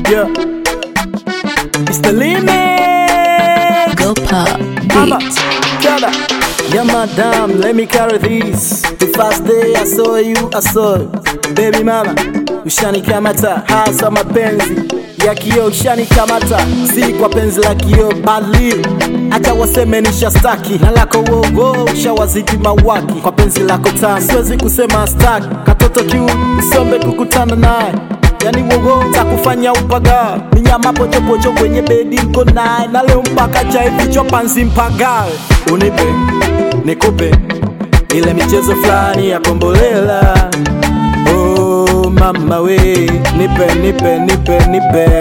Yeah. It's the limit. Go pop Mama, beat. Kada. Yeah, madam, let me carry this. The first day I saw you, I saw it. Baby mama, ushanikamata hasa mapenzi ya kio ushanikamata, si kwa penzi la kio bali acha waseme nishastaki na lako wogo ushawazidi mawaki kwa penzi lako tamu, siwezi kusema staki katoto kiu usombe kukutana naye yani wogo takufanya upaga minyama pochopocho kwenye bedi mko naye na leo mpaka chai vichwa panzi mpagawe unipe nikupe ile michezo fulani ya kombolela oh, mama we nipe nipe nipe nipe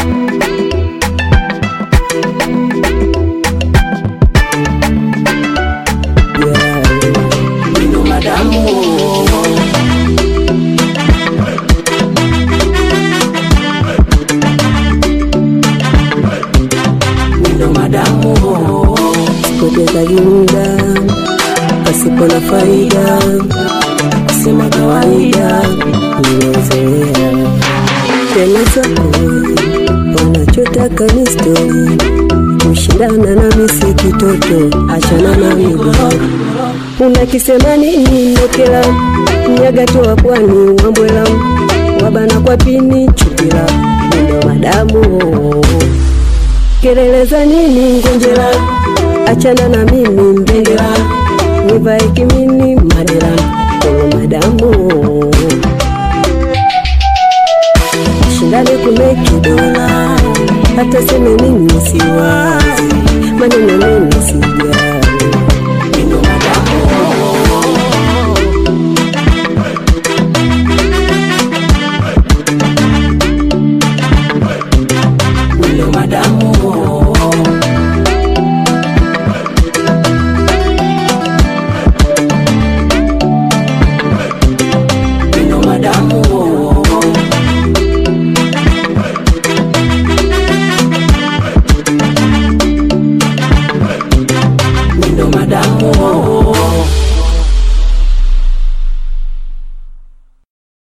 yeah. Ino madamu Ino madamu Potezaji muda pasipo na faida, kusema kawaida nimezoea. Tena zako wanachotaka ni stori, kushindana na misi kitoto, achana na migogoro. Unakisema nini Mokela, mnyaga toa pwani Wambwela, wabana kwa pini chupila, ndo madamu kelele za nini ngonjera, achana na mimi mbendera, nivae kimini madera, kolo madamu